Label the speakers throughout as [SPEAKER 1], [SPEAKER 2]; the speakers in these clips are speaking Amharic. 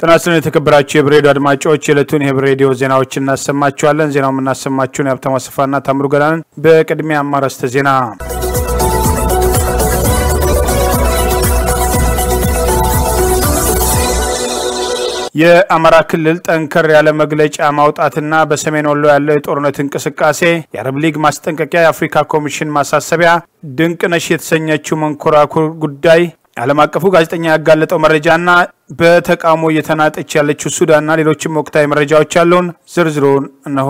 [SPEAKER 1] ጤና ይስጥልን የተከበራችሁ የህብር ሬዲዮ አድማጮች የዕለቱን የህብር ሬዲዮ ዜናዎችን እናሰማችኋለን። ዜናው የምናሰማችሁን የሀብታሙ አሰፋና ታምሩ ገዳንን። በቅድሚያ አማረስተ ዜና የአማራ ክልል ጠንከር ያለ መግለጫ ማውጣትና በሰሜን ወሎ ያለው የጦርነት እንቅስቃሴ፣ የአረብ ሊግ ማስጠንቀቂያ፣ የአፍሪካ ኮሚሽን ማሳሰቢያ፣ ድንቅነሽ የተሰኘችው መንኮራኩር ጉዳይ ዓለም አቀፉ ጋዜጠኛ ያጋለጠው መረጃና በተቃውሞ እየተናጠች ያለችው ሱዳንና ሌሎችም ወቅታዊ መረጃዎች ያለውን ዝርዝሩን እነሆ።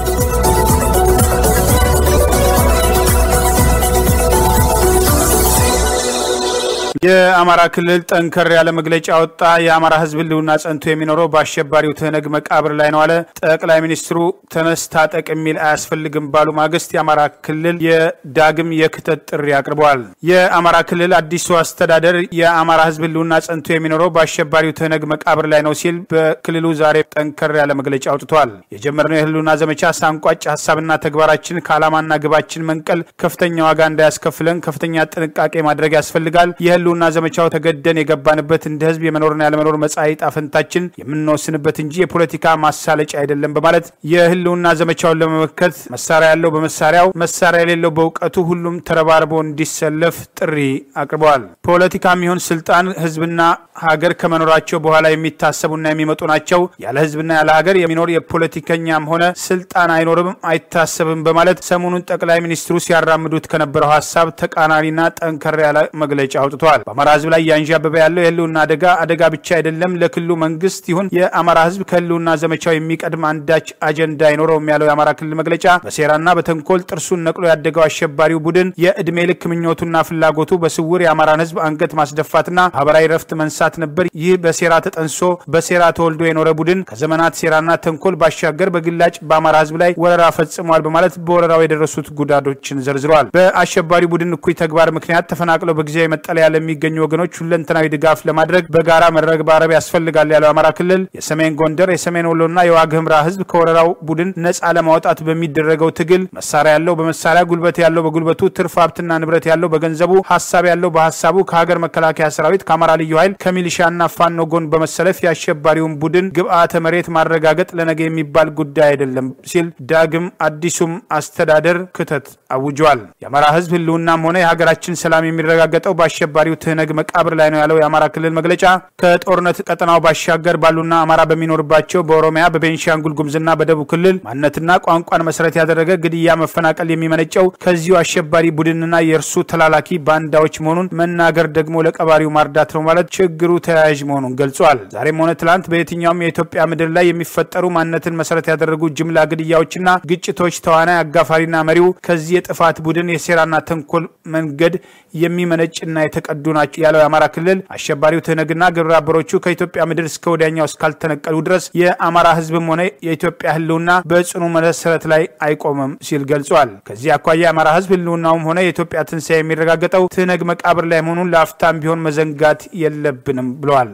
[SPEAKER 1] የአማራ ክልል ጠንከር ያለ መግለጫ ወጣ። የአማራ ሕዝብ ህልውና ጸንቶ የሚኖረው በአሸባሪው ትህነግ መቃብር ላይ ነው አለ። ጠቅላይ ሚኒስትሩ ተነስ ታጠቅ የሚል አያስፈልግም ባሉ ማግስት የአማራ ክልል የዳግም የክተት ጥሪ አቅርበዋል። የአማራ ክልል አዲሱ አስተዳደር የአማራ ሕዝብ ህልውና ጸንቶ የሚኖረው በአሸባሪው ትህነግ መቃብር ላይ ነው ሲል በክልሉ ዛሬ ጠንከር ያለ መግለጫ አውጥቷል። የጀመርነው የህልውና ዘመቻ ሳንቋጭ ሀሳብና ተግባራችን ከዓላማና ግባችን መንቀል ከፍተኛ ዋጋ እንዳያስከፍለን ከፍተኛ ጥንቃቄ ማድረግ ያስፈልጋል። የህልውና ዘመቻው ተገደን የገባንበት እንደ ህዝብ የመኖርና ያለመኖር መጻኢ ዕጣ ፈንታችን የምንወስንበት እንጂ የፖለቲካ ማሳለጫ አይደለም በማለት የህልውና ዘመቻውን ለመመከት መሳሪያ ያለው በመሳሪያው መሳሪያ የሌለው በእውቀቱ ሁሉም ተረባርቦ እንዲሰለፍ ጥሪ አቅርበዋል። ፖለቲካ የሚሆን ስልጣን ህዝብና ሀገር ከመኖራቸው በኋላ የሚታሰቡና የሚመጡ ናቸው። ያለ ህዝብና ያለ ሀገር የሚኖር የፖለቲከኛም ሆነ ስልጣን አይኖርም፣ አይታሰብም በማለት ሰሞኑን ጠቅላይ ሚኒስትሩ ሲያራምዱት ከነበረው ሀሳብ ተቃራኒና ጠንከር ያለ መግለጫ አውጥቷል። በአማራ ህዝብ ላይ ያንዣበበ ያለው የህልውና አደጋ አደጋ ብቻ አይደለም። ለክልሉ መንግስት ይሁን የአማራ ህዝብ ከህልውና ዘመቻው የሚቀድም አንዳች አጀንዳ አይኖረውም ያለው የአማራ ክልል መግለጫ በሴራና በተንኮል ጥርሱን ነቅሎ ያደገው አሸባሪው ቡድን የእድሜ ልክ ምኞቱና ፍላጎቱ በስውር የአማራን ህዝብ አንገት ማስደፋትና ማህበራዊ ረፍት መንሳት ነበር። ይህ በሴራ ተጠንሶ በሴራ ተወልዶ የኖረ ቡድን ከዘመናት ሴራና ተንኮል ባሻገር በግላጭ በአማራ ህዝብ ላይ ወረራ ፈጽሟል በማለት በወረራው የደረሱት ጉዳቶችን ዘርዝረዋል። በአሸባሪ ቡድን እኩይ ተግባር ምክንያት ተፈናቅለው በጊዜያዊ መጠለያ ለሚገኙ ወገኖች ሁለንተናዊ ድጋፍ ለማድረግ በጋራ መረባረብ ያስፈልጋል ያለው የአማራ ክልል የሰሜን ጎንደር፣ የሰሜን ወሎና የዋግ ህምራ ህዝብ ከወረራው ቡድን ነጻ ለማውጣት በሚደረገው ትግል መሳሪያ ያለው በመሳሪያ ጉልበት ያለው በጉልበቱ ትርፍ ሀብትና ንብረት ያለው በገንዘቡ ሀሳብ ያለው በሀሳቡ ከሀገር መከላከያ ሰራዊት ከአማራ ልዩ ኃይል ከሚሊሻና ፋኖ ጎን በመሰለፍ የአሸባሪውን ቡድን ግብአተ መሬት ማረጋገጥ ለነገ የሚባል ጉዳይ አይደለም ሲል ዳግም አዲሱም አስተዳደር ክተት አውጇል። የአማራ ህዝብ ህልውናም ሆነ የሀገራችን ሰላም የሚረጋገጠው በአሸባሪው ትህነግ መቃብር ላይ ነው ያለው የአማራ ክልል መግለጫ ከጦርነት ቀጠናው ባሻገር ባሉና አማራ በሚኖርባቸው በኦሮሚያ በቤንሻንጉል ጉምዝና በደቡብ ክልል ማንነትና ቋንቋን መሰረት ያደረገ ግድያ፣ መፈናቀል የሚመነጨው ከዚሁ አሸባሪ ቡድንና የእርሱ ተላላኪ ባንዳዎች መሆኑን መናገር ደግሞ ለቀባሪው ማርዳት ነው ማለት ችግሩ ተያያዥ መሆኑን ገልጿል። ዛሬም ሆነ ትላንት በየትኛውም የኢትዮጵያ ምድር ላይ የሚፈጠሩ ማንነትን መሰረት ያደረጉ ጅምላ ግድያዎችና ግጭቶች ተዋናይ አጋፋሪና መሪው ከዚህ የጥፋት ቡድን የሴራና ተንኮል መንገድ የሚመነጭና የተቀዱ ናቸው ያለው የአማራ ክልል አሸባሪው ትህነግና ግብረ አበሮቹ ከኢትዮጵያ ምድር እስከ ወዲያኛው እስካልተነቀሉ ድረስ የአማራ ህዝብም ሆነ የኢትዮጵያ ህልውና በጽኑ መሰረት ላይ አይቆምም ሲል ገልጿል። ከዚህ አኳያ የአማራ ህዝብ ህልውናውም ሆነ የኢትዮጵያ ትንሣኤ የሚረጋገጠው ትህነግ መቃብር ላይ መሆኑን ለአፍታም ቢሆን መዘንጋት የለብንም ብለዋል።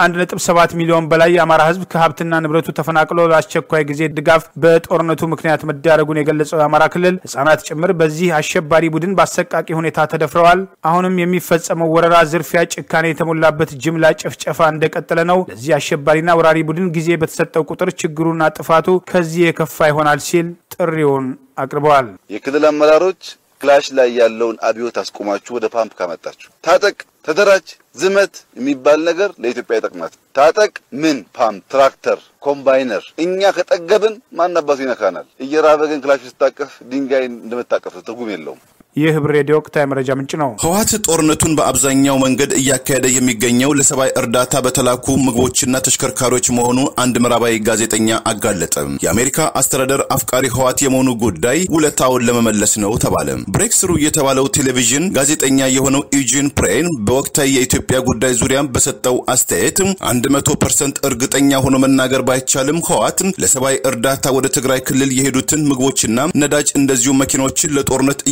[SPEAKER 1] ከ1.7 ሚሊዮን በላይ የአማራ ህዝብ ከሀብትና ንብረቱ ተፈናቅሎ ለአስቸኳይ ጊዜ ድጋፍ በጦርነቱ ምክንያት መዳረጉን የገለጸው የአማራ ክልል ህጻናት ጭምር በዚህ አሸባሪ ቡድን በአሰቃቂ ሁኔታ ተደፍረዋል። አሁንም የሚፈጸመው ወረራ፣ ዝርፊያ፣ ጭካኔ የተሞላበት ጅምላ ጭፍጨፋ እንደቀጠለ ነው። ለዚህ አሸባሪና ወራሪ ቡድን ጊዜ በተሰጠው ቁጥር ችግሩና ጥፋቱ ከዚህ የከፋ ይሆናል ሲል ጥሪውን አቅርበዋል።
[SPEAKER 2] የክልል አመራሮች ክላሽ ላይ ያለውን አብዮት አስቆማችሁ ወደ ፓምፕ ካመጣችሁ ታጠቅ፣ ተደራጅ፣ ዝመት የሚባል ነገር ለኢትዮጵያ ይጠቅማት። ታጠቅ ምን ፓምፕ፣ ትራክተር፣ ኮምባይነር እኛ ከጠገብን ማን አባቱ ይነካናል? እየራበ ግን ክላሽ ስታቀፍ ድንጋይ እንደምታቀፍ ትርጉም የለውም።
[SPEAKER 1] ይህ ህብር ሬዲዮ ወቅታዊ መረጃ ምንጭ ነው።
[SPEAKER 3] ህወሓት ጦርነቱን በአብዛኛው መንገድ እያካሄደ የሚገኘው ለሰብአዊ እርዳታ በተላኩ ምግቦችና ተሽከርካሪዎች መሆኑ አንድ ምዕራባዊ ጋዜጠኛ አጋለጠ። የአሜሪካ አስተዳደር አፍቃሪ ህወሓት የመሆኑ ጉዳይ ውለታውን ለመመለስ ነው ተባለ። ብሬክስሩ የተባለው ቴሌቪዥን ጋዜጠኛ የሆነው ኢጂን ፕሬን በወቅታዊ የኢትዮጵያ ጉዳይ ዙሪያ በሰጠው አስተያየት 100 ፐርሰንት እርግጠኛ ሆኖ መናገር ባይቻልም ህወሓት ለሰብአዊ እርዳታ ወደ ትግራይ ክልል የሄዱትን ምግቦችና ነዳጅ እንደዚሁ መኪኖችን ለጦርነት እያዋላቸው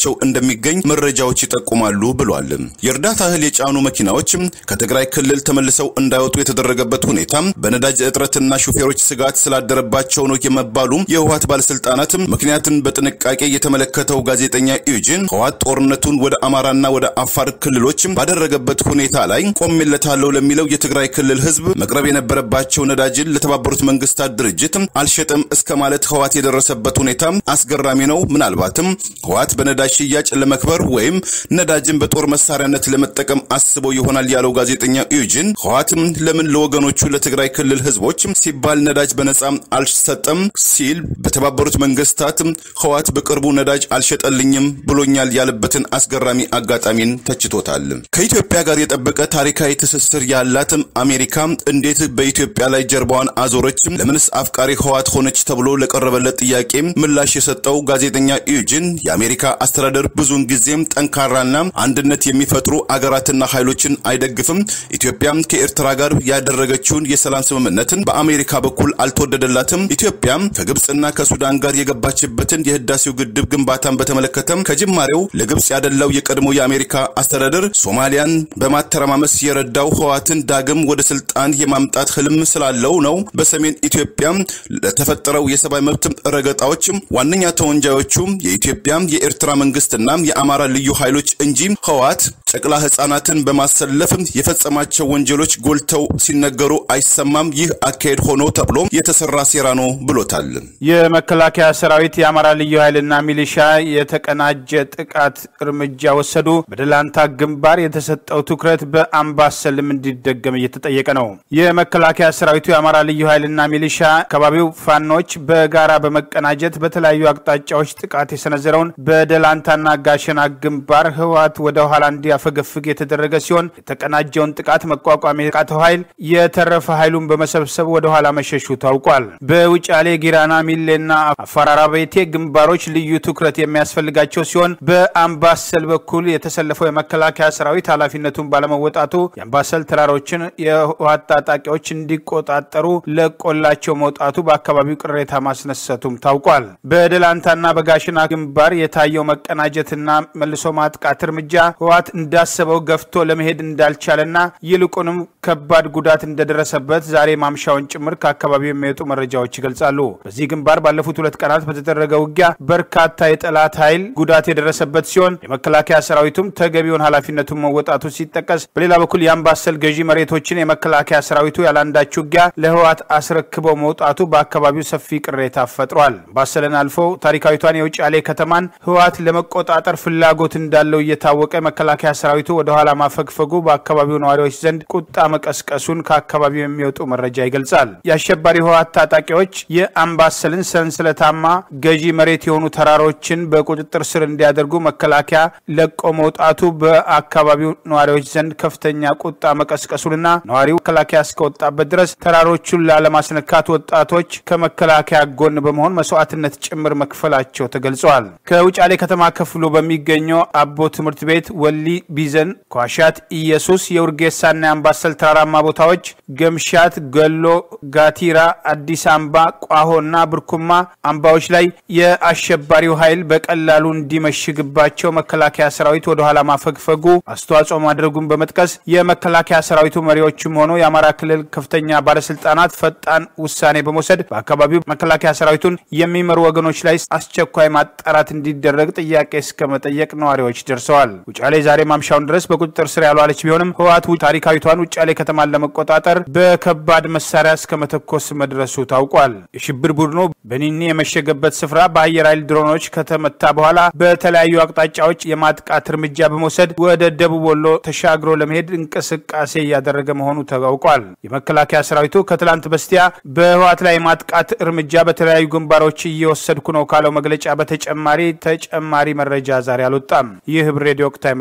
[SPEAKER 3] በእጃቸው እንደሚገኝ መረጃዎች ይጠቁማሉ ብሏል። የእርዳታ እህል የጫኑ መኪናዎች ከትግራይ ክልል ተመልሰው እንዳይወጡ የተደረገበት ሁኔታ በነዳጅ እጥረትና ሹፌሮች ስጋት ስላደረባቸው ነው የመባሉ የህወሓት ባለስልጣናት ምክንያትን በጥንቃቄ የተመለከተው ጋዜጠኛ ኢዩጂን ህወሓት ጦርነቱን ወደ አማራና ወደ አፋር ክልሎች ባደረገበት ሁኔታ ላይ ቆሜለታለሁ ለሚለው የትግራይ ክልል ህዝብ መቅረብ የነበረባቸው ነዳጅን ለተባበሩት መንግስታት ድርጅት አልሸጠም እስከ ማለት ህወሓት የደረሰበት ሁኔታ አስገራሚ ነው። ምናልባትም ህወሓት በነዳጅ ሽያጭ ለመክበር ወይም ነዳጅን በጦር መሳሪያነት ለመጠቀም አስበው ይሆናል ያለው ጋዜጠኛ ኢዩጂን ህወሓትም ለምን ለወገኖቹ ለትግራይ ክልል ህዝቦች ሲባል ነዳጅ በነጻ አልሰጠም ሲል በተባበሩት መንግስታት ህወሓት በቅርቡ ነዳጅ አልሸጠልኝም ብሎኛል ያለበትን አስገራሚ አጋጣሚን ተችቶታል። ከኢትዮጵያ ጋር የጠበቀ ታሪካዊ ትስስር ያላት አሜሪካ እንዴት በኢትዮጵያ ላይ ጀርባዋን አዞረች? ለምንስ አፍቃሪ ህወሓት ሆነች? ተብሎ ለቀረበለት ጥያቄ ምላሽ የሰጠው ጋዜጠኛ ኢዩጂን የአሜሪካ አስተዳደር ብዙውን ጊዜም ጠንካራና አንድነት የሚፈጥሩ አገራትና ኃይሎችን አይደግፍም። ኢትዮጵያም ከኤርትራ ጋር ያደረገችውን የሰላም ስምምነትን በአሜሪካ በኩል አልተወደደላትም። ኢትዮጵያም ከግብፅና ከሱዳን ጋር የገባችበትን የህዳሴው ግድብ ግንባታን በተመለከተም ከጅማሬው ለግብፅ ያደላው የቀድሞ የአሜሪካ አስተዳደር ሶማሊያን በማተረማመስ የረዳው ህወሓትን ዳግም ወደ ስልጣን የማምጣት ህልም ስላለው ነው። በሰሜን ኢትዮጵያ ለተፈጠረው የሰብአዊ መብት ረገጣዎች ዋነኛ ተወንጃዮቹ የኢትዮጵያ የኤርትራ መንግስትና የአማራ ልዩ ኃይሎች እንጂ ህወሓት ጨቅላ ህጻናትን በማሰለፍ የፈጸማቸው ወንጀሎች ጎልተው ሲነገሩ አይሰማም። ይህ አካሄድ ሆኖ ተብሎ የተሰራ ሴራ ነው ብሎታል።
[SPEAKER 1] የመከላከያ ሰራዊት የአማራ ልዩ ኃይልና ሚሊሻ የተቀናጀ ጥቃት እርምጃ ወሰዱ። በደላንታ ግንባር የተሰጠው ትኩረት በአምባሰልም እንዲደገም እየተጠየቀ ነው። የመከላከያ ሰራዊቱ የአማራ ልዩ ኃይልና ሚሊሻ አካባቢው ፋኖች በጋራ በመቀናጀት በተለያዩ አቅጣጫዎች ጥቃት የሰነዘረውን በደላንታና ጋሸና ግንባር ህወሓት ወደ ኋላ እንዲያፈገፍግ የተደረገ ሲሆን የተቀናጀውን ጥቃት መቋቋም የቃተው ኃይል የተረፈ ኃይሉን በመሰብሰብ ወደ ኋላ መሸሹ ታውቋል። በውጫሌ ጊራና፣ ሚሌና አፈራራቤቴ ግንባሮች ልዩ ትኩረት የሚያስፈልጋቸው ሲሆን በአምባሰል በኩል የተሰለፈው የመከላከያ ሰራዊት ኃላፊነቱን ባለመወጣቱ የአምባሰል ተራሮችን የህወሓት ታጣቂዎች እንዲቆጣጠሩ ለቆላቸው መውጣቱ በአካባቢው ቅሬታ ማስነሰቱም ታውቋል። በደላንታና በጋሽና ግንባር የታየው መቀናጀትና መልሶ ማጥቃት እርምጃ ህወሓት እንዳሰበው ገፍቶ ለመሄድ እንዳልቻለና ይልቁንም ከባድ ጉዳት እንደደረሰበት ዛሬ ማምሻውን ጭምር ከአካባቢው የሚወጡ መረጃዎች ይገልጻሉ። በዚህ ግንባር ባለፉት ሁለት ቀናት በተደረገ ውጊያ በርካታ የጠላት ኃይል ጉዳት የደረሰበት ሲሆን የመከላከያ ሰራዊቱም ተገቢውን ኃላፊነቱን መወጣቱ ሲጠቀስ፣ በሌላ በኩል የአምባሰል ገዢ መሬቶችን የመከላከያ ሰራዊቱ ያላንዳች ውጊያ ለህወሓት አስረክበው መውጣቱ በአካባቢው ሰፊ ቅሬታ ፈጥሯል። አምባሰልን አልፎ ታሪካዊቷን የውጫሌ ከተማን ህወሓት ለመቆጣጠር ፍላጎት እንዳለው እየታወቀ መከላከያ ሰራዊቱ ወደ ኋላ ማፈግፈጉ በአካባቢው ነዋሪዎች ዘንድ ቁጣ መቀስቀሱን ከአካባቢው የሚወጡ መረጃ ይገልጻል። የአሸባሪ ህወሓት ታጣቂዎች የአምባሰልን ሰንሰለታማ ገዢ መሬት የሆኑ ተራሮችን በቁጥጥር ስር እንዲያደርጉ መከላከያ ለቆ መውጣቱ በአካባቢው ነዋሪዎች ዘንድ ከፍተኛ ቁጣ መቀስቀሱንና ነዋሪው መከላከያ እስከወጣበት ድረስ ተራሮቹን ላለማስነካት ወጣቶች ከመከላከያ ጎን በመሆን መስዋዕትነት ጭምር መክፈላቸው ተገልጸዋል። ከውጫሌ ከተማ ከፍሎ በሚገኘው አቦ ትምህርት ቤት ወሊ ቢዘን፣ ኳሻት፣ ኢየሱስ፣ የውርጌሳና የአምባሰል ተራራማ ቦታዎች፣ ገምሻት፣ ገሎ፣ ጋቲራ፣ አዲስ አምባ፣ ቋሆና ብርኩማ አምባዎች ላይ የአሸባሪው ኃይል በቀላሉ እንዲመሽግባቸው መከላከያ ሰራዊት ወደኋላ ማፈግፈጉ አስተዋጽኦ ማድረጉን በመጥቀስ የመከላከያ ሰራዊቱ መሪዎችም ሆኖ የአማራ ክልል ከፍተኛ ባለስልጣናት ፈጣን ውሳኔ በመውሰድ በአካባቢው መከላከያ ሰራዊቱን የሚመሩ ወገኖች ላይ አስቸኳይ ማጣራት እንዲደረግ ጥያቄ እስከ መጠየቅ ነዋሪዎች ደርሰዋል። ውጫሌ ዛሬ ማምሻውን ድረስ በቁጥጥር ስር ያልዋለች ቢሆንም ህወሓት ታሪካዊቷን ውጫሌ ከተማን ለመቆጣጠር በከባድ መሳሪያ እስከ መተኮስ መድረሱ ታውቋል። የሽብር ቡድኑ በኒኒ የመሸገበት ስፍራ በአየር ኃይል ድሮኖች ከተመታ በኋላ በተለያዩ አቅጣጫዎች የማጥቃት እርምጃ በመውሰድ ወደ ደቡብ ወሎ ተሻግሮ ለመሄድ እንቅስቃሴ እያደረገ መሆኑ ታውቋል። የመከላከያ ሰራዊቱ ከትላንት በስቲያ በህወሓት ላይ የማጥቃት እርምጃ በተለያዩ ግንባሮች እየወሰድኩ ነው ካለው መግለጫ በተጨማሪ ተጨማሪ መረጃ ዛሬ አልወጣም። ይህ ህብር ሬዲዮ ወቅታዊ መረጃ ምንጭ ነው።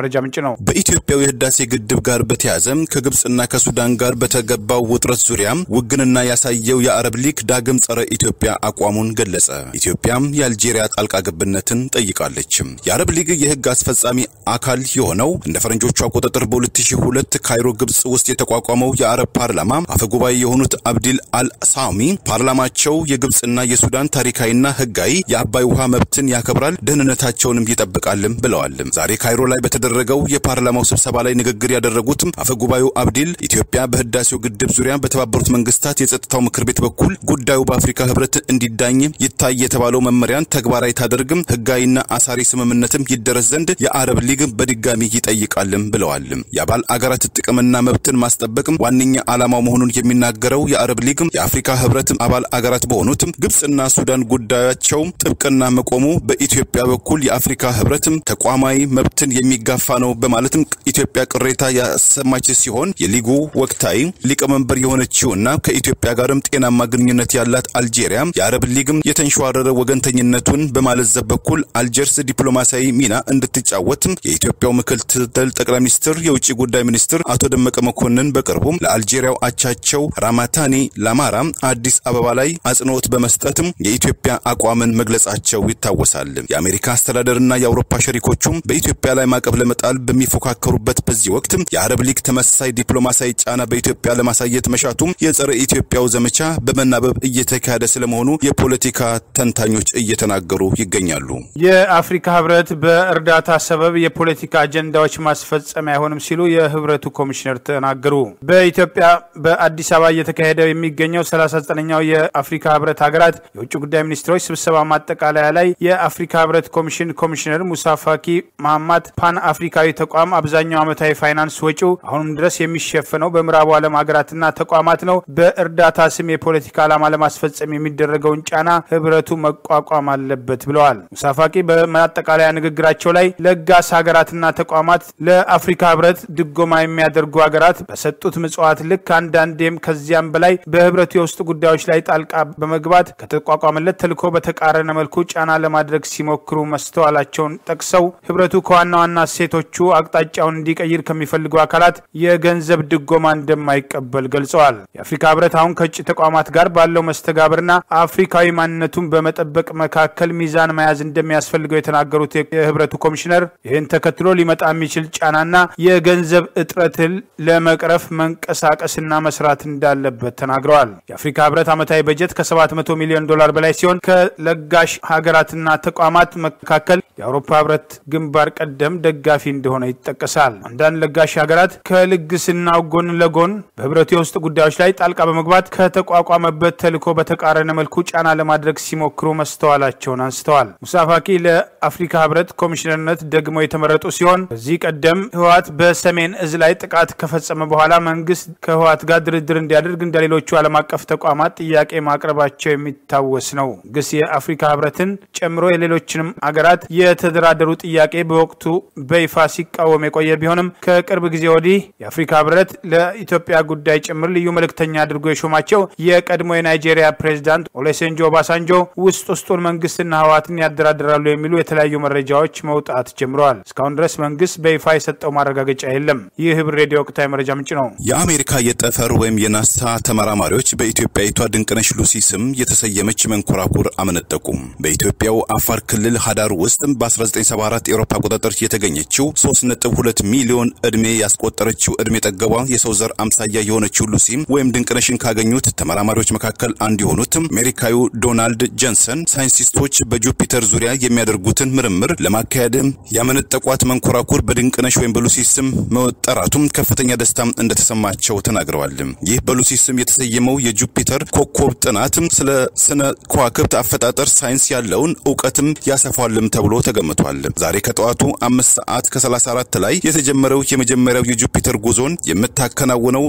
[SPEAKER 1] ነው።
[SPEAKER 3] በኢትዮጵያው የህዳሴ ግድብ ጋር በተያያዘ ከግብፅና ከሱዳን ጋር በተገባው ውጥረት ዙሪያ ውግንና ያሳየው የአረብ ሊግ ዳግም ጸረ ኢትዮጵያ አቋሙን ገለጸ። ኢትዮጵያም የአልጄሪያ ጣልቃ ገብነትን ጠይቃለች። የአረብ ሊግ የህግ አስፈጻሚ አካል የሆነው እንደ ፈረንጆቹ አቆጣጠር በ2002 ካይሮ ግብፅ ውስጥ የተቋቋመው የአረብ ፓርላማ አፈጉባኤ የሆኑት አብዲል አልሳሚ ፓርላማቸው የግብፅና የሱዳን ታሪካዊና ህጋዊ የአባይ ውሃ መብትን ያከብራል፣ ደህንነታቸውንም ይጠብቃልም ብለዋል። ዛሬ ካይሮ ላይ በተደረገው የፓርላማው ስብሰባ ላይ ንግግር ያደረጉት አፈጉባኤው አብዲል ኢትዮጵያ በህዳሴው ግድብ ዙሪያ በተባበሩት መንግስታት የጸጥታው ምክር ቤት በኩል ጉዳዩ በአፍሪካ ህብረት እንዲዳኝ ይታይ የተባለው መመሪያን ተግባራዊ ታደርግም ህጋዊና አሳሪ ስምምነትም ይደረስ ዘንድ የአረብ ሊግ በድጋሚ ይጠይቃልም ብለዋል። የአባል አገራት ጥቅምና መብትን ማስጠበቅ ዋነኛ ዓላማው መሆኑን የሚናገረው የአረብ ሊግ የአፍሪካ ህብረት አባል አገራት በሆኑት ግብፅና ሱዳን ጉዳያቸው ጥብቅና መቆሙ በኢትዮጵያ በኩል የአፍሪካ ህብረት ተቋማዊ መብትን የሚጋፋ ነው በማለትም ኢትዮጵያ ቅሬታ ያሰማች ሲሆን የሊጉ ወቅታዊ ሊቀመንበር የሆነችውና ከኢትዮጵያ ጋርም ጤናማ ግንኙነት ያላት አልጄሪያ የአረብ ሊግም የተንሸዋረረ ወገንተኝነቱን በማለዘብ በኩል አልጀርስ ዲፕሎማሲያዊ ሚና እንድትጫወት የኢትዮጵያው ምክትል ጠቅላይ ሚኒስትር የውጭ ጉዳይ ሚኒስትር አቶ ደመቀ መኮንን በቅርቡ ለአልጄሪያው አቻቸው ራማታኒ ላማራ አዲስ አበባ ላይ አጽንኦት በመስጠትም የኢትዮጵያ አቋምን መግለጻቸው ይታወሳል። የአሜሪካ አስተዳደርና የአውሮፓ ሸሪኮቹም በኢትዮጵያ ላይ ማዕቀብ ለመጣል በሚፎካከሩበት በዚህ ወቅት የአረብ ሊግ ተመሳሳይ ዲፕሎማሲያዊ ጫና በኢትዮጵያ ለማሳየት መሻቱም የጸረ ኢትዮጵያው ዘመቻ በመናበብ እየተካሄደ ስለመሆኑ የፖለቲካ ተንታኞች እየተናገሩ ይገኛሉ።
[SPEAKER 1] የአፍሪካ ህብረት በእርዳታ ሰበብ የፖለቲካ አጀንዳዎች ማስፈጸሚያ አይሆንም ሲሉ የህብረቱ ኮሚሽነር ተናገሩ። በኢትዮጵያ በአዲስ አበባ እየተካሄደ የሚገኘው 39ኛው የአፍሪካ ህብረት ሀገራት የውጭ ጉዳይ ሚኒስትሮች ስብሰባ ማጠቃለያ ላይ የአፍሪካ ህብረት ኮሚሽን ኮሚሽነር ሙሳ ፋኪ ማማት ፓን አፍሪካዊ ተቋም አብዛኛው ዓመታዊ ፋይናንስ ወጪው አሁንም ድረስ የሚሸፈነው በምዕራቡ ዓለም ሀገራትና ተቋማት ነው። በእርዳታ ስም የፖለቲካ ዓላማ ለማስፈጸም የሚደረገውን ጫና ህብረቱ መቋቋም አለበት ብለዋል። ሙሳ ፋቂ በማጠቃለያ ንግግራቸው ላይ ለጋስ ሀገራትና ተቋማት ለአፍሪካ ህብረት ድጎማ የሚያደርጉ ሀገራት በሰጡት ምጽዋት ልክ አንዳንዴም ከዚያም በላይ በህብረቱ የውስጥ ጉዳዮች ላይ ጣልቃ በመግባት ከተቋቋመለት ተልዕኮ በተቃረነ መልኩ ጫና ለማድረግ ሲሞክሩ መስተዋላቸውን ጠቅሰው ህብረቱ ከዋና ዋና እሴቶቹ አቅጣጫውን እንዲቀይር ከሚፈልጉ አካላት የገንዘብ ድጎማ እንደማይቀበል ገልጸዋል። የአፍሪካ ህብረት አሁን ከውጭ ተቋማት ጋር ባለው መስተጋብርና አፍሪካዊ ማንነቱን በመጠበቅ መካከል ሚዛን መያዝ እንደሚያስፈልገው የተናገሩት የህብረቱ ኮሚሽነር ይህን ተከትሎ ሊመጣ የሚችል ጫናና የገንዘብ እጥረትን ለመቅረፍ መንቀሳቀስና መስራት እንዳለበት ተናግረዋል። የአፍሪካ ህብረት ዓመታዊ በጀት ከ700 ሚሊዮን ዶላር በላይ ሲሆን ከለጋሽ ሀገራትና ተቋማት መካከል የአውሮፓ ህብረት ግንባር ቀደም ደጋፊ እንደሆነ ይጠቀሳል። አንዳንድ ለጋሽ ሀገራት ከልግስናው ጎን ለጎን በህብረቱ የውስጥ ጉዳዮች ላይ ጣልቃ በመግባት ከተቋቋመበት ተልዕኮ በተቃረነ መልኩ ጫና ለማድረግ ሲሞክሩ መስተዋላቸውን አንስተዋል። ሙሳ ፋኪ ለአፍሪካ ህብረት ኮሚሽነርነት ደግሞ የተመረጡ ሲሆን ከዚህ ቀደም ህወሓት በሰሜን እዝ ላይ ጥቃት ከፈጸመ በኋላ መንግስት ከህወሓት ጋር ድርድር እንዲያደርግ እንደ ሌሎቹ ዓለም አቀፍ ተቋማት ጥያቄ ማቅረባቸው የሚታወስ ነው። ግስ የአፍሪካ ህብረትን ጨምሮ የሌሎችንም አገራት የተደራደሩ ጥያቄ በወቅቱ በይፋ ሲቃወም የቆየ ቢሆንም ከቅርብ ጊዜ ወዲህ የአፍሪካ ህብረት ለኢትዮጵያ ጉዳይ ጭምር ልዩ መልእክተኛ አድርጎ የሾማቸው የቀድሞ የናይጄሪያ ፕሬዚዳንት ኦሌሴንጆ ኦባሳንጆ ውስጥ ውስጡን መንግስትና ህወሓትን ያደራድራሉ የሚሉ የተለያዩ መረጃዎች መውጣት ጀምረዋል። እስካሁን ድረስ መንግስት በይፋ የሰጠው ማረጋገጫ የለም። ይህ ህብር ሬዲዮ ወቅታዊ መረጃ ምንጭ ነው።
[SPEAKER 3] የአሜሪካ የጠፈር ወይም የናሳ ተመራማሪዎች በኢትዮጵያዊቷ ድንቅነሽ ሉሲ ስም የተሰየመች መንኮራኩር አመነጠቁም። በኢትዮጵያው አፋር ክልል ሀዳር ውስጥ በ1974 የአውሮፓ አቆጣጠር የተገኘችው 3.2 ሚሊዮን ዕድሜ ያስቆጠረችው ዕድሜ ጠገቧ የሰው ዘር አምሳያ የሆነችው ሉሲ ወይም ድንቅነሽን ካገኙት ተመራማሪዎች መካከል አንዱ የሆኑት አሜሪካዊው ዶናልድ ጀንሰን ሳይንቲስቶች በጁፒተር ዙሪያ የሚያደርጉትን ምርምር ለማካሄድ ያመነጠቋት መንኮራኩር በድንቅነሽ ወይም በሉሲ ስም መጠራቱም ከፍተኛ ደስታ እንደተሰማቸው ተናግረዋል። ይህ በሉሲ ስም የተሰየመው የጁፒተር ኮከብ ጥናት ስለ ስነ ከዋክብት አፈጣጠር ሳይንስ ያለውን እውቀትም ያሰፋልም ተብሎ ተገምቷል። ዛሬ ከጠዋቱ አምስት ሰዓት ከ34 ላይ የተጀመረው የመጀመሪያው የጁፒተር ጉዞን የምታከናውነው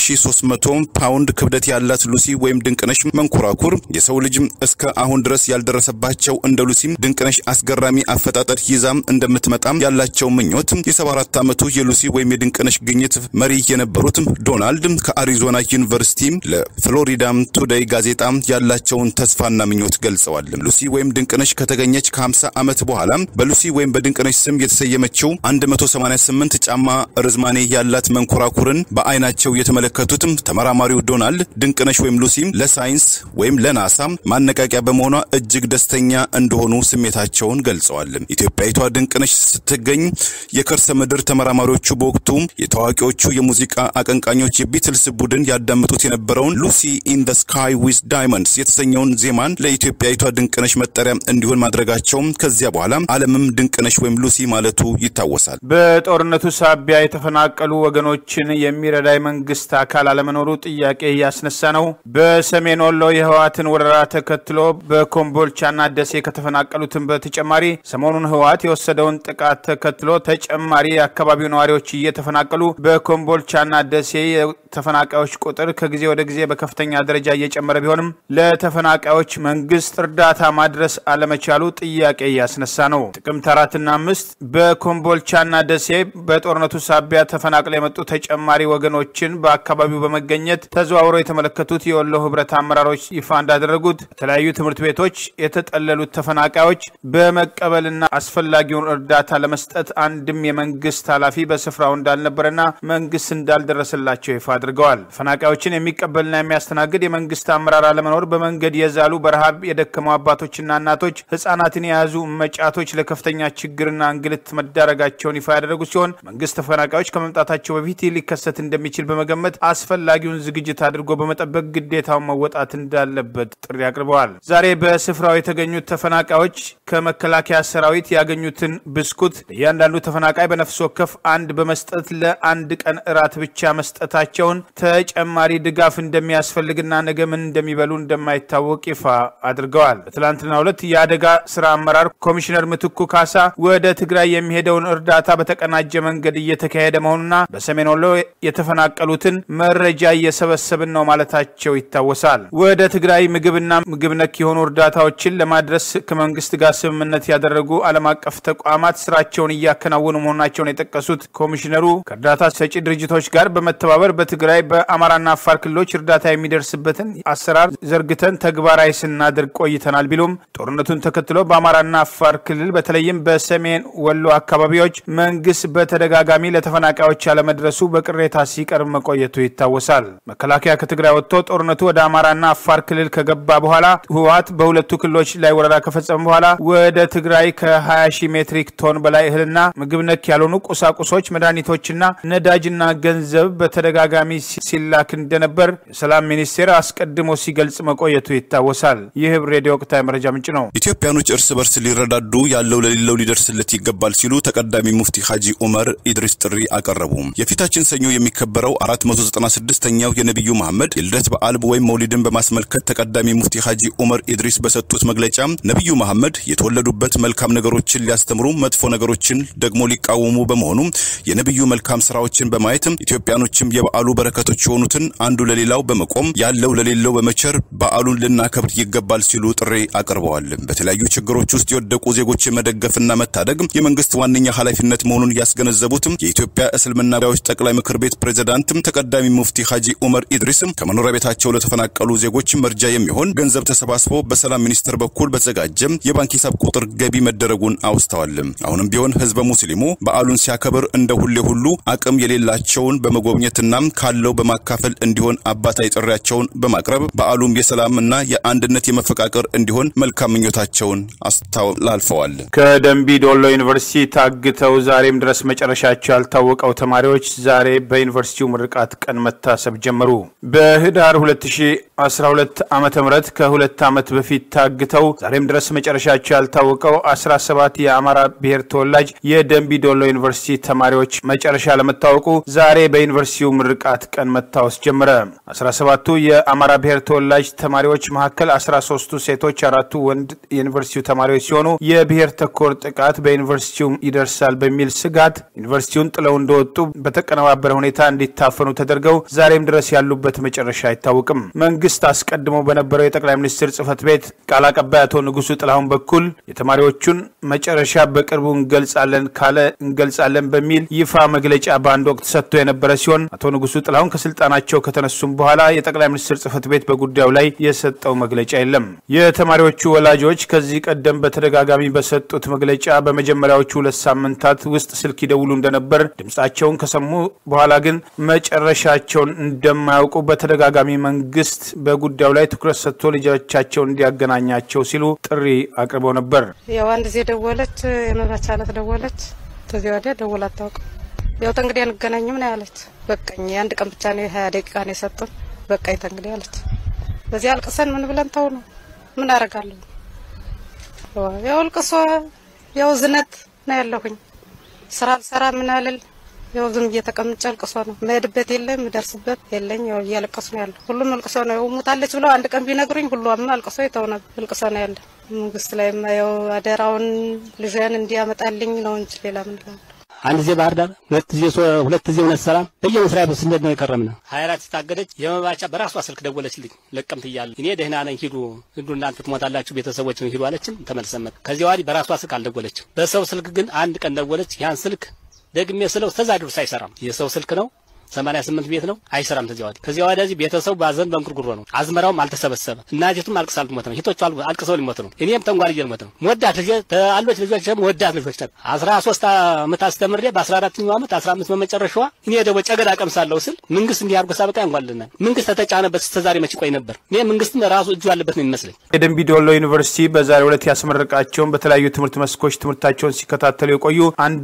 [SPEAKER 3] 3300 ፓውንድ ክብደት ያላት ሉሲ ወይም ድንቅነሽ መንኮራኩር የሰው ልጅ እስከ አሁን ድረስ ያልደረሰባቸው እንደ ሉሲም ድንቅነሽ አስገራሚ አፈጣጠር ይዛም እንደምትመጣም ያላቸው ምኞት የ74 ዓመቱ የሉሲ ወይም የድንቅነሽ ግኝት መሪ የነበሩት ዶናልድ ከአሪዞና ዩኒቨርሲቲ ለፍሎሪዳ ቱዴይ ጋዜጣ ያላቸውን ተስፋና ምኞት ገልጸዋል። ሉሲ ወይም ድንቅነሽ ከተገኘች ከ50 ዓመት በኋላ በሉሲ ወይም በድንቅነሽ ስም የተሰየመችው የ188 ጫማ ርዝማኔ ያላት መንኮራኩርን በአይናቸው የተመለከቱትም ተመራማሪው ዶናልድ ድንቅነሽ ወይም ሉሲ ለሳይንስ ወይም ለናሳ ማነቃቂያ በመሆኗ እጅግ ደስተኛ እንደሆኑ ስሜታቸውን ገልጸዋል። ኢትዮጵያዊቷ ድንቅነሽ ስትገኝ የከርሰ ምድር ተመራማሪዎቹ በወቅቱ የታዋቂዎቹ የሙዚቃ አቀንቃኞች የቢትልስ ቡድን ያዳምጡት የነበረውን ሉሲ ኢን ደ ስካይ ዊዝ ዳይመንድስ የተሰኘውን ዜማን ለኢትዮጵያዊቷ ድንቅነሽ መጠሪያ እንዲሆን ማድረጋቸውም ከዚያ በኋላ ዓለምም ድንቅነሽ ወይም ሉሲ ማለቱ ይታወሳል።
[SPEAKER 1] በጦርነቱ ሳቢያ የተፈናቀሉ ወገኖችን የሚረዳ የመንግስት አካል አለመኖሩ ጥያቄ እያስነሳ ነው። በሰሜን ወሎ የህወሓትን ወረራ ተከትሎ በኮምቦልቻና ደሴ ከተፈናቀሉትን በተጨማሪ ሰሞኑን ህወሓት የወሰደውን ጥቃት ተከትሎ ተጨማሪ የአካባቢው ነዋሪዎች እየተፈናቀሉ በኮምቦልቻና ደሴ የተፈናቃዮች ቁጥር ከጊዜ ወደ ጊዜ በከፍተኛ ደረጃ እየጨመረ ቢሆንም ለተፈናቃዮች መንግስት እርዳታ ማድረስ አለመቻሉ ጥያቄ እያስነሳ ነው። ጥቅምት አራትና አምስት በኮምቦልቻና ደሴ በጦርነቱ ሳቢያ ተፈናቅለው የመጡ ተጨማሪ ወገኖችን በአካባቢው በመገኘት ተዘዋውረው የተመለከቱት የወሎ ህብረት አመራሮች ይፋ እንዳደረጉት በተለያዩ ትምህርት ቤቶች የተጠለሉት ተፈናቃዮች በመቀበልና አስፈላጊውን እርዳታ ለመስጠት አንድም የመንግስት ኃላፊ በስፍራው እንዳልነበረና መንግስት እንዳልደረሰላቸው ይፋ አድርገዋል። ተፈናቃዮችን የሚቀበልና የሚያስተናግድ የመንግስት አመራር አለመኖር በመንገድ የዛሉ በረሃብ የደከሙ አባቶችና እናቶች፣ ህጻናትን የያዙ መጫቶች ለከፍተኛ ችግርና እንግልት መዳረጋቸውን ይፋ ያደረጉ ሲሆን መንግስት ተፈናቃዮች ከመምጣታቸው በፊት ይህ ሊከሰት እንደሚችል በመገመት አስፈላጊውን ዝግጅት አድርጎ በመጠበቅ ግዴታውን መወጣት እንዳለበት ጥሪ አቅርበዋል። ዛሬ በስፍራው የተገኙት ተፈናቃዮች ከመከላከያ ሰራዊት ያገኙትን ብስኩት እያንዳንዱ ተፈናቃይ በነፍስ ወከፍ አንድ በመስጠት ለአንድ ቀን እራት ብቻ መስጠታቸውን ተጨማሪ ድጋፍ እንደሚያስፈልግና ነገ ምን እንደሚበሉ እንደማይታወቅ ይፋ አድርገዋል። በትላንትናው ዕለት የአደጋ ስራ አመራር ኮሚሽነር ምትኩ ካሳ ወደ ትግራይ የሚሄደውን እርዳታ በተቀናጀ መንገድ እየተካሄደ መሆኑና በሰሜን ወሎ የተፈናቀሉትን መረጃ እየሰበሰብን ነው ማለታቸው ይታወሳል። ወደ ትግራይ ምግብና ምግብ ነክ የሆኑ እርዳታዎችን ለማድረስ ከመንግስት ጋር ስምምነት ያደረጉ ዓለም አቀፍ ተቋማት ስራቸውን እያከናወኑ መሆናቸውን የጠቀሱት ኮሚሽነሩ ከእርዳታ ሰጪ ድርጅቶች ጋር በመተባበር በትግራይ በአማራና አፋር ክልሎች እርዳታ የሚደርስበትን አሰራር ዘርግተን ተግባራዊ ስናደርግ ቆይተናል ቢሉም ጦርነቱን ተከትሎ በአማራና አፋር ክልል በተለይም በሰሜን ወሎ አካባቢዎች መንግስት በተደጋጋሚ ለተፈናቃዮች ያለመድረሱ በቅሬታ ሲቀርብ መቆየቱ ይታወሳል። መከላከያ ከትግራይ ወጥቶ ጦርነቱ ወደ አማራና አፋር ክልል ከገባ በኋላ ህወሓት በሁለቱ ክልሎች ላይ ወረራ ከፈጸመ በኋላ ወደ ትግራይ ከ20 ሺህ ሜትሪክ ቶን በላይ እህልና ምግብ ነክ ያልሆኑ ቁሳቁሶች፣ መድኃኒቶችና ነዳጅና ገንዘብ በተደጋጋሚ ሲላክ እንደነበር የሰላም ሚኒስቴር አስቀድሞ ሲገልጽ መቆየቱ ይታወሳል። ይህ ህብር ሬዲዮ ወቅታዊ መረጃ ምንጭ ነው።
[SPEAKER 3] ኢትዮጵያኖች እርስ በርስ ሊረዳዱ ያለው ለሌለው ሊደርስለት ይገባል ሲሉ ተቀዳሚ ሙፍቲ ሀጂ ኡመር ኢድሪስ ጥሪ አቀረቡ። የፊታችን ሰኞ የሚከበረው 496ኛው የነቢዩ መሐመድ የልደት በዓል ወይም መውሊድን በማስመልከት ተቀዳሚ ሙፍቲ ሀጂ ኡመር ኢድሪስ በሰጡት መግለጫ ነቢዩ መሐመድ የተወለዱበት መልካም ነገሮችን ሊያስተምሩ፣ መጥፎ ነገሮችን ደግሞ ሊቃወሙ በመሆኑ የነቢዩ መልካም ስራዎችን በማየት ኢትዮጵያኖችም የበዓሉ በረከቶች የሆኑትን አንዱ ለሌላው በመቆም ያለው ለሌለው በመቸር በዓሉን ልናከብር ይገባል ሲሉ ጥሪ አቅርበዋል። በተለያዩ ችግሮች ውስጥ የወደቁ ዜጎችን መደገፍና መታደግ የመንግስት ዋነኛ ኃላፊነት መሆኑን ያስገነዘቡትም የኢትዮጵያ እስልምና ጉዳዮች ጠቅላይ ምክር ቤት ፕሬዝዳንትም ተቀዳሚ ሙፍቲ ሀጂ ኡመር ኢድሪስም ከመኖሪያ ቤታቸው ለተፈናቀሉ ዜጎች መርጃ የሚሆን ገንዘብ ተሰባስቦ በሰላም ሚኒስቴር በኩል በተዘጋጀ የባንክ ሂሳብ ቁጥር ገቢ መደረጉን አውስተዋል። አሁንም ቢሆን ህዝበ ሙስሊሙ በዓሉን ሲያከብር እንደ ሁሌ ሁሉ አቅም የሌላቸውን በመጎብኘትና ካለው በማካፈል እንዲሆን አባታዊ ጥሪያቸውን በማቅረብ በዓሉም የሰላምና የአንድነት የመፈቃቀር እንዲሆን መልካም ምኞታቸውን አስተላልፈዋል።
[SPEAKER 1] ከደንቢ ዶሎ ዩኒቨርሲቲ ታግተው ዛሬም ድረስ መጨረሻቸው ያልታወቀው ተማሪዎች ዛሬ በዩኒቨርሲቲው ምርቃት ቀን መታሰብ ጀመሩ። በህዳር 2012 ዓ ም ከሁለት ዓመት በፊት ታግተው ዛሬም ድረስ መጨረሻቸው ያልታወቀው 17 የአማራ ብሔር ተወላጅ የደንቢ ዶሎ ዩኒቨርሲቲ ተማሪዎች መጨረሻ ለመታወቁ ዛሬ በዩኒቨርሲቲው ምርቃት ቀን መታወስ ጀመረ። 17ቱ የአማራ ብሔር ተወላጅ ተማሪዎች መካከል 13ቱ ሴቶች፣ አራቱ ወንድ የዩኒቨርሲቲው ተማሪዎች ሲሆኑ የብሔር ተኮር ጥቃት በዩኒቨርሲቲው ይደርሳል በሚል ስጋት ዩኒቨርሲቲውን ጥለው እንደወጡ በተቀነባበረ ሁኔታ እንዲታፈኑ ተደርገው ዛሬም ድረስ ያሉበት መጨረሻ አይታወቅም። መንግስት አስቀድሞ በነበረው የጠቅላይ ሚኒስትር ጽህፈት ቤት ቃል አቀባይ አቶ ንጉሱ ጥላሁን በኩል የተማሪዎቹን መጨረሻ በቅርቡ እንገልጻለን ካለ እንገልጻለን በሚል ይፋ መግለጫ በአንድ ወቅት ሰጥቶ የነበረ ሲሆን አቶ ንጉሱ ጥላሁን ከስልጣናቸው ከተነሱም በኋላ የጠቅላይ ሚኒስትር ጽህፈት ቤት በጉዳዩ ላይ የሰጠው መግለጫ የለም። የተማሪዎቹ ወላጆች ከዚህ ቀደም በተደጋጋሚ በሰጡት መግለጫ በመጀመሪያዎቹ ሁለት ሳምንታት ሰዓታት ውስጥ ስልክ ይደውሉ እንደነበር፣ ድምጻቸውን ከሰሙ በኋላ ግን መጨረሻቸውን እንደማያውቁ በተደጋጋሚ መንግስት በጉዳዩ ላይ ትኩረት ሰጥቶ ልጆቻቸውን እንዲያገናኛቸው ሲሉ ጥሪ አቅርበው ነበር።
[SPEAKER 4] ያው አንድ ጊዜ ደወለች፣ የመባቻ ዕለት ደወለች። ከዚህ ወዲያ ደውላ አታውቅም። ያው ተንግዲህ አንገናኝም ነው ያለች። በቃኝ የአንድ ቀን ብቻ ነው የሀያ ደቂቃ ነው የሰጡን። በቃኝ ተንግዲህ አለች። በዚህ አልቅሰን ምን ብለን ተው ነው ምን አደርጋለሁ። ያው ልቅሶ ያው ዝነት ነው ያለሁኝ። ስራ አልሰራ ምን አልል ያው ዝም እየተቀምጬ ልቅሶ ነው። መሄድበት የለም ምደርስበት የለኝ። ያው እያለቀሱ ነው ያለ። ሁሉም ልቅሶ ነው። ያው ሙታለች ብለው አንድ ቀን ቢነግሩኝ ሁሉም አልቅሶ የተው ነበር። ልቅሶ ነው ያለ። መንግስት ላይ ያው አደራውን ልጅን እንዲያመጣልኝ ነው እንጂ ሌላ ምን እላለሁ።
[SPEAKER 5] አንድ ጊዜ ባህር ዳር፣ ሁለት ጊዜ ሁለት ጊዜ እውነት ሰላም በየመስሪያ ቤቱ ስንሄድ ነው የከረምነው። ሀያ አራት ስታገደች የመባቻ በራሷ ስልክ ደወለችልኝ። ለቀምት እያለ እኔ ደህና ነኝ ሂዱ ሂዱ እናንተ ትሞታላችሁ ቤተሰቦችን ሂዱ አለችን። ተመልሰን መጣን። ከዚያ ወዲህ በራሷ ስልክ አልደወለችም። በሰው ስልክ ግን አንድ ቀን ደወለች። ያን ስልክ ደግሜ ስለው ተዛ ድረስ አይሰራም። የሰው ስልክ ነው ሰማንያ ስምንት ቤት ነው አይሰራም። ከዚያ ወዲህ ከዚያ ወዲህ ቤተሰቡ ባዘን በእንጉርጉሮ ነው። አዝመራውም አልተሰበሰበ እናቴቱም አልቅሳ ልትሞት ነው። ሂቶቹ አልቅሰው ሊሞት ነው። እኔም ተንጓልዬ ልሞት ነው። ወዳት ልጅ አሎች ልጆች ደግሞ ወዳት ልጆች ናት። አስራ ሶስት አመት አስተምሬ በአስራ አራተኛው አመት አስራ አምስት በመጨረሻዋ እኔ ደግሞ ጨገዳ ቀምሳለሁ ስል መንግስት እንዲህ አድርጎ ሳበቃ ያንጓልናል። መንግስት ተተጫነበት እስከዛሬ መች ቆይ ነበር። እኔ መንግስትም ራሱ እጁ ያለበት ነው የሚመስለኝ።
[SPEAKER 1] የደንቢ ዶሎ ዩኒቨርሲቲ በዛሬው ዕለት ያስመረቃቸውን በተለያዩ ትምህርት መስኮች ትምህርታቸውን ሲከታተሉ የቆዩ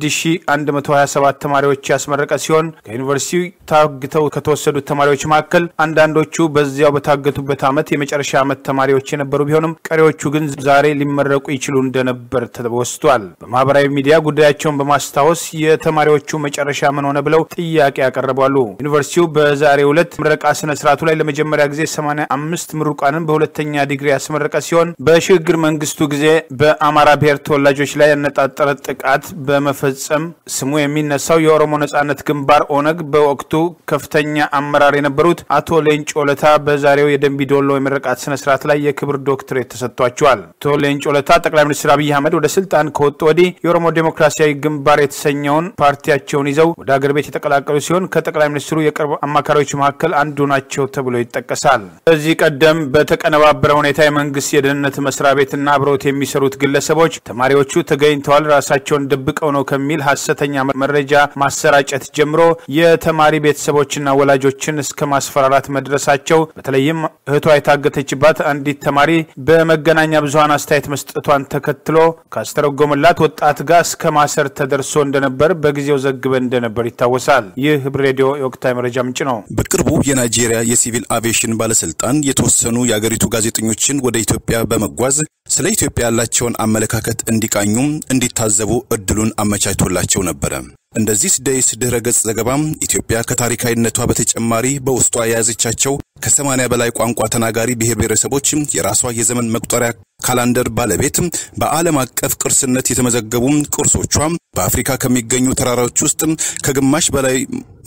[SPEAKER 1] 1127 ተማሪዎች ያስመረቀ ሲሆን ከዩኒቨርሲቲው ታግተው ከተወሰዱት ተማሪዎች መካከል አንዳንዶቹ በዚያው በታገቱበት ዓመት የመጨረሻ ዓመት ተማሪዎች የነበሩ ቢሆንም ቀሪዎቹ ግን ዛሬ ሊመረቁ ይችሉ እንደነበር ተወስቷል። በማህበራዊ ሚዲያ ጉዳያቸውን በማስታወስ የተማሪዎቹ መጨረሻ ምን ሆነ ብለው ጥያቄ ያቀርባሉ። ዩኒቨርሲቲው በዛሬው ዕለት ምረቃ ስነ ስርዓቱ ላይ ለመጀመሪያ ጊዜ 85 ምሩቃንን በሁለተኛ ዲግሪ ያስመረቀ ሲሆን በሽግግር መንግስቱ ጊዜ በአማራ ብሔር ተወላጆች ላይ ያነጣጠረ ጥቃት በመፈጸም ስሙ የሚነሳው የኦሮሞ ነጻነት ግንባር ኦነግ በወቅቱ ከፍተኛ አመራር የነበሩት አቶ ሌንጮ ለታ በዛሬው የደንቢ ዶሎ የምረቃት ስነ ስርዓት ላይ የክብር ዶክትሬት ተሰጥቷቸዋል። አቶ ሌንጮ ለታ ጠቅላይ ሚኒስትር አብይ አህመድ ወደ ስልጣን ከወጡ ወዲህ የኦሮሞ ዴሞክራሲያዊ ግንባር የተሰኘውን ፓርቲያቸውን ይዘው ወደ አገር ቤት የተቀላቀሉ ሲሆን ከጠቅላይ ሚኒስትሩ የቅርብ አማካሪዎች መካከል አንዱ ናቸው ተብሎ ይጠቀሳል። ከዚህ ቀደም በተቀነባበረ ሁኔታ የመንግስት የደህንነት መስሪያ ቤትና አብረውት የሚሰሩት ግለሰቦች ተማሪዎቹ ተገኝተዋል፣ ራሳቸውን ደብቀው ነው ከሚል ሀሰተኛ መረጃ ማሰራጨት ጀምሮ የተማሪ ቤተሰቦችና ወላጆችን እስከ ማስፈራራት መድረሳቸው በተለይም እህቷ የታገተችባት አንዲት ተማሪ በመገናኛ ብዙኃን አስተያየት መስጠቷን ተከትሎ ካስተረጎመላት ወጣት ጋር እስከ ማሰር ተደርሶ እንደነበር በጊዜው ዘግበን እንደነበር ይታወሳል። ይህ ህብር ሬዲዮ የወቅታዊ መረጃ ምንጭ ነው።
[SPEAKER 3] በቅርቡ የናይጄሪያ የሲቪል አቪዬሽን ባለስልጣን የተወሰኑ የአገሪቱ ጋዜጠኞችን ወደ ኢትዮጵያ በመጓዝ ስለ ኢትዮጵያ ያላቸውን አመለካከት እንዲቃኙም እንዲታዘቡ እድሉን አመቻችቶላቸው ነበረ። እንደዚህ ደይስ ድህረ ገጽ ዘገባም ኢትዮጵያ ከታሪካዊነቷ በተጨማሪ በውስጧ የያዘቻቸው ከሰማንያ በላይ ቋንቋ ተናጋሪ ብሔር ብሔረሰቦች የራሷ የዘመን መቁጠሪያ ካላንደር ባለቤት በዓለም አቀፍ ቅርስነት የተመዘገቡ ቅርሶቿ በአፍሪካ ከሚገኙ ተራራዎች ውስጥ ከግማሽ በላይ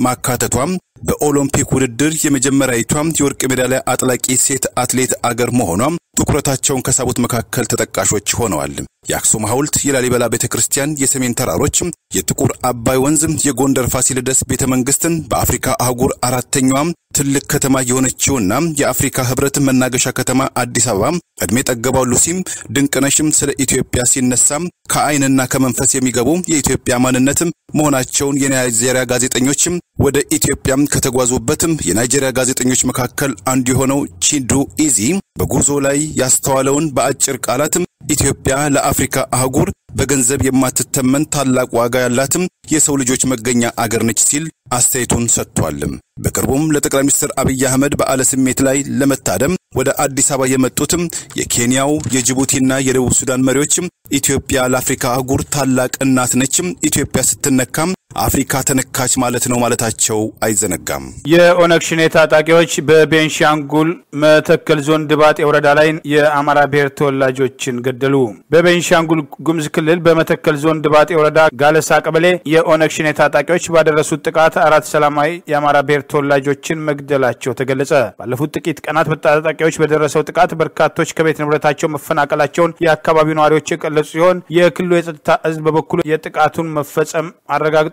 [SPEAKER 3] ማካተቷም በኦሎምፒክ ውድድር የመጀመሪያዊቷ የወርቅ ሜዳሊያ አጥላቂ ሴት አትሌት አገር መሆኗ ትኩረታቸውን ከሳቡት መካከል ተጠቃሾች ሆነዋል። የአክሱም ሐውልት፣ የላሊበላ ቤተ ክርስቲያን፣ የሰሜን ተራሮች፣ የጥቁር አባይ ወንዝ፣ የጎንደር ፋሲለደስ ቤተ መንግስትን በአፍሪካ አህጉር አራተኛዋም ትልቅ ከተማ የሆነችውና የአፍሪካ ህብረት መናገሻ ከተማ አዲስ አበባ ዕድሜ ጠገባው ሉሲም ድንቅነሽም ስለ ኢትዮጵያ ሲነሳም ከአይንና ከመንፈስ የሚገቡ የኢትዮጵያ ማንነትም መሆናቸውን የናይጄሪያ ጋዜጠኞችም ወደ ኢትዮጵያም ከተጓዙበትም የናይጄሪያ ጋዜጠኞች መካከል አንዱ የሆነው ቺዱ ኢዚ በጉዞ ላይ ያስተዋለውን በአጭር ቃላትም ኢትዮጵያ ለአፍሪካ አህጉር በገንዘብ የማትተመን ታላቅ ዋጋ ያላትም የሰው ልጆች መገኛ አገር ነች ሲል አስተያየቱን ሰጥቷል። በቅርቡም ለጠቅላይ ሚኒስትር አብይ አህመድ በዓለ ስሜት ላይ ለመታደም ወደ አዲስ አበባ የመጡትም የኬንያው የጅቡቲና የደቡብ ሱዳን መሪዎችም ኢትዮጵያ ለአፍሪካ አህጉር ታላቅ እናት ነችም፣ ኢትዮጵያ ስትነካም አፍሪካ ተነካች ማለት ነው ማለታቸው አይዘነጋም።
[SPEAKER 1] የኦነግ ሽኔ ታጣቂዎች በቤንሻንጉል መተከል ዞን ድባጤ ወረዳ ላይ የአማራ ብሔር ተወላጆችን ገደሉ። በቤንሻንጉል ጉሙዝ ክልል በመተከል ዞን ድባጤ ወረዳ ጋለሳ ቀበሌ የኦነግ ሽኔ ታጣቂዎች ባደረሱት ጥቃት አራት ሰላማዊ የአማራ ብሔር ተወላጆችን መግደላቸው ተገለጸ። ባለፉት ጥቂት ቀናት በታጣቂዎች በደረሰው ጥቃት በርካቶች ከቤት ንብረታቸው መፈናቀላቸውን የአካባቢው ነዋሪዎች የገለጹ ሲሆን የክልሉ የጸጥታ ሕዝብ በበኩሉ የጥቃቱን መፈጸም አረጋግጧል።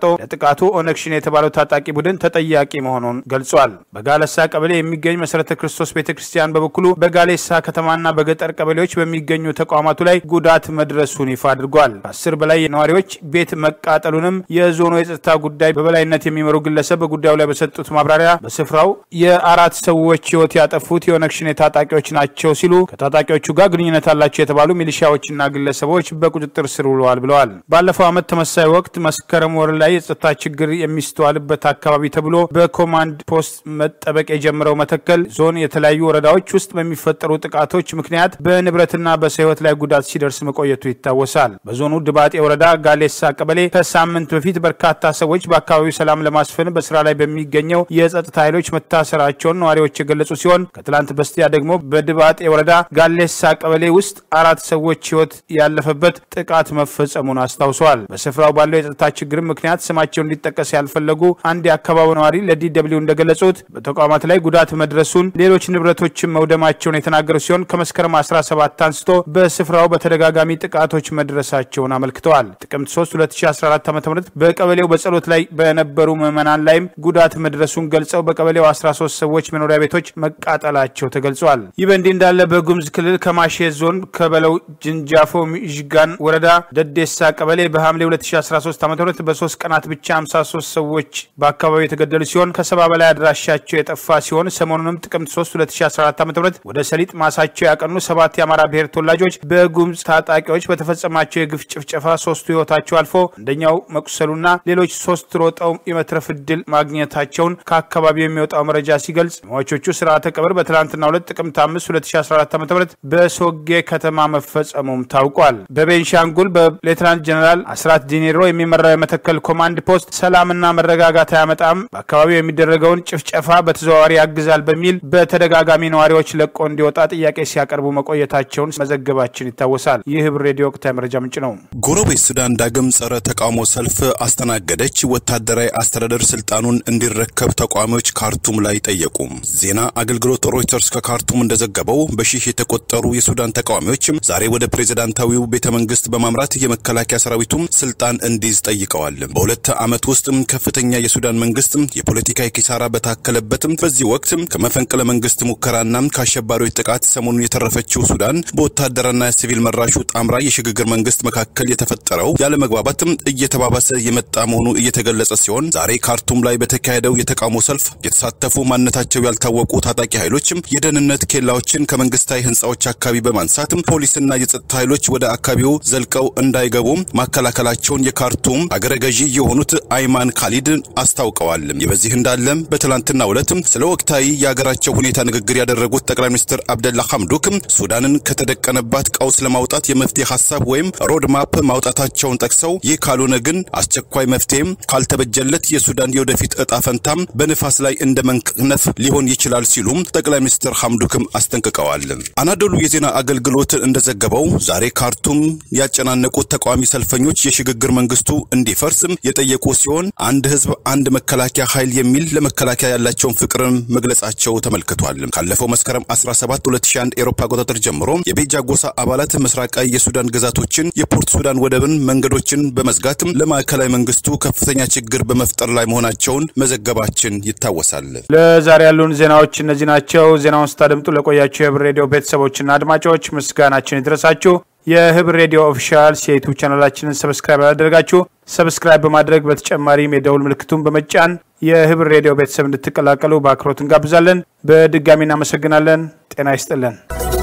[SPEAKER 1] አረጋግጦ ለጥቃቱ ኦነግ ሸኔ የተባለው ታጣቂ ቡድን ተጠያቂ መሆኑን ገልጿል። በጋለሳ ቀበሌ የሚገኝ መሰረተ ክርስቶስ ቤተ ክርስቲያን በበኩሉ በጋሌሳ ከተማና በገጠር ቀበሌዎች በሚገኙ ተቋማቱ ላይ ጉዳት መድረሱን ይፋ አድርጓል። ከአስር በላይ ነዋሪዎች ቤት መቃጠሉንም የዞኑ የጸጥታ ጉዳይ በበላይነት የሚመሩ ግለሰብ በጉዳዩ ላይ በሰጡት ማብራሪያ በስፍራው የአራት ሰዎች ሕይወት ያጠፉት የኦነግ ሸኔ ታጣቂዎች ናቸው ሲሉ ከታጣቂዎቹ ጋር ግንኙነት አላቸው የተባሉ ሚሊሻዎችና ግለሰቦች በቁጥጥር ስር ውለዋል ብለዋል። ባለፈው ዓመት ተመሳሳይ ወቅት መስከረም ወር ላይ የጸጥታ ችግር የሚስተዋልበት አካባቢ ተብሎ በኮማንድ ፖስት መጠበቅ የጀመረው መተከል ዞን የተለያዩ ወረዳዎች ውስጥ በሚፈጠሩ ጥቃቶች ምክንያት በንብረትና በሰው ሕይወት ላይ ጉዳት ሲደርስ መቆየቱ ይታወሳል። በዞኑ ድባጤ ወረዳ ጋሌሳ ቀበሌ ከሳምንት በፊት በርካታ ሰዎች በአካባቢው ሰላም ለማስፈን በስራ ላይ በሚገኘው የጸጥታ ኃይሎች መታሰራቸውን ነዋሪዎች የገለጹ ሲሆን ከትላንት በስቲያ ደግሞ በድባጤ ወረዳ ጋሌሳ ቀበሌ ውስጥ አራት ሰዎች ሕይወት ያለፈበት ጥቃት መፈጸሙን አስታውሰዋል። በስፍራው ባለው የጸጥታ ችግር ምክንያት ስማቸው እንዲጠቀስ ያልፈለጉ አንድ የአካባቢው ነዋሪ ለዲደብሊው እንደገለጹት በተቋማት ላይ ጉዳት መድረሱን፣ ሌሎች ንብረቶችን መውደማቸውን የተናገሩ ሲሆን ከመስከረም 17 አንስቶ በስፍራው በተደጋጋሚ ጥቃቶች መድረሳቸውን አመልክተዋል። ጥቅምት 3 2014 ዓ ም በቀበሌው በጸሎት ላይ በነበሩ ምዕመናን ላይም ጉዳት መድረሱን ገልጸው በቀበሌው 13 ሰዎች መኖሪያ ቤቶች መቃጠላቸው ተገልጿል። ይህ በእንዲህ እንዳለ በጉሙዝ ክልል ከማሼ ዞን ከበለው ጅንጃፎ ሚዥጋን ወረዳ ደዴሳ ቀበሌ በሐምሌ 2013 ዓ ም በሶስት ቀናት ብቻ 53 ሰዎች በአካባቢው የተገደሉ ሲሆን ከሰባ በላይ አድራሻቸው የጠፋ ሲሆን ሰሞኑንም ጥቅምት 3 2014 ዓ ም ወደ ሰሊጥ ማሳቸው ያቀኑ ሰባት የአማራ ብሔር ተወላጆች በጉሙዝ ታጣቂዎች በተፈጸማቸው የግፍ ጭፍጨፋ ሶስቱ ህይወታቸው አልፎ አንደኛው መቁሰሉና ሌሎች ሶስት ሮጠው የመትረፍ እድል ማግኘታቸውን ከአካባቢው የሚወጣው መረጃ ሲገልጽ ሟቾቹ ስርዓተ ቀብር በትናንትናው ዕለት ጥቅምት 5 2014 ዓ ም በሶጌ ከተማ መፈጸሙም ታውቋል። በቤንሻንጉል በሌትናንት ጀኔራል አስራት ዲኔሮ የሚመራው የመተከል ኮማንድ ፖስት ሰላምና መረጋጋት አያመጣም፣ በአካባቢው የሚደረገውን ጭፍጨፋ በተዘዋዋሪ ያግዛል በሚል በተደጋጋሚ ነዋሪዎች ለቆ እንዲወጣ ጥያቄ ሲያቀርቡ መቆየታቸውን መዘገባችን ይታወሳል። ይህ ህብር ሬዲዮ ወቅታዊ መረጃ ምንጭ ነው።
[SPEAKER 3] ጎረቤት ሱዳን ዳግም ጸረ ተቃውሞ ሰልፍ አስተናገደች። ወታደራዊ አስተዳደር ስልጣኑን እንዲረከብ ተቃዋሚዎች ካርቱም ላይ ጠየቁ። ዜና አገልግሎት ሮይተርስ ከካርቱም እንደዘገበው በሺህ የተቆጠሩ የሱዳን ተቃዋሚዎች ዛሬ ወደ ፕሬዝዳንታዊው ቤተ መንግስት በማምራት የመከላከያ ሰራዊቱም ስልጣን እንዲይዝ ጠይቀዋል። በሁለት ዓመት ውስጥ ከፍተኛ የሱዳን መንግስት የፖለቲካ ኪሳራ በታከለበትም በዚህ ወቅት ከመፈንቅለ መንግስት ሙከራና ከአሸባሪዎች ጥቃት ሰሞኑን የተረፈችው ሱዳን በወታደርና ሲቪል መራሹ ጣምራ የሽግግር መንግስት መካከል የተፈጠረው ያለመግባባት እየተባባሰ የመጣ መሆኑ እየተገለጸ ሲሆን ዛሬ ካርቱም ላይ በተካሄደው የተቃውሞ ሰልፍ የተሳተፉ ማንነታቸው ያልታወቁ ታጣቂ ኃይሎች የደህንነት ኬላዎችን ከመንግስታዊ ህንፃዎች አካባቢ በማንሳት ፖሊስና የጸጥታ ኃይሎች ወደ አካባቢው ዘልቀው እንዳይገቡ ማከላከላቸውን የካርቱም አገረ ገዢ የሆኑት አይማን ካሊድ አስታውቀዋል። ይህ በዚህ እንዳለም በትላንትናው ዕለት ስለ ወቅታዊ የሀገራቸው ሁኔታ ንግግር ያደረጉት ጠቅላይ ሚኒስትር አብደላ ሐምዱክ ሱዳንን ከተደቀነባት ቀውስ ለማውጣት የመፍትሄ ሀሳብ ወይም ሮድማፕ ማውጣታቸውን ጠቅሰው ይህ ካልሆነ ግን አስቸኳይ መፍትሄም ካልተበጀለት የሱዳን የወደፊት እጣ ፈንታም በንፋስ ላይ እንደ መንከነፍ ሊሆን ይችላል ሲሉም ጠቅላይ ሚኒስትር ሐምዱክም አስጠንቅቀዋል። አናዶሉ የዜና አገልግሎት እንደዘገበው ዛሬ ካርቱም ያጨናነቁት ተቃዋሚ ሰልፈኞች የሽግግር መንግስቱ እንዲፈርስ የጠየቁ ሲሆን አንድ ህዝብ አንድ መከላከያ ኃይል የሚል ለመከላከያ ያላቸውን ፍቅርን መግለጻቸው ተመልክቷል። ካለፈው መስከረም 17 2001 ኤሮፓ አቆጣጠር ጀምሮ የቤጃ ጎሳ አባላት ምስራቃዊ የሱዳን ግዛቶችን፣ የፖርት ሱዳን ወደብን፣ መንገዶችን በመዝጋት ለማዕከላዊ መንግስቱ ከፍተኛ ችግር በመፍጠር ላይ መሆናቸውን መዘገባችን ይታወሳል።
[SPEAKER 1] ለዛሬ ያሉን ዜናዎች እነዚህ ናቸው። ዜናውን ስታደምጡ ለቆያችሁ የህብር ሬዲዮ ቤተሰቦችና አድማጮች ምስጋናችን ይድረሳችሁ። የህብር ሬዲዮ ኦፊሻል የዩቱብ ቻናላችንን ሰብስክራይብ ያላደረጋችሁ ሰብስክራይብ በማድረግ በተጨማሪም የደውል ምልክቱን በመጫን የህብር ሬዲዮ ቤተሰብ እንድትቀላቀሉ በአክብሮት እንጋብዛለን። በድጋሚ እናመሰግናለን። ጤና ይስጥልን።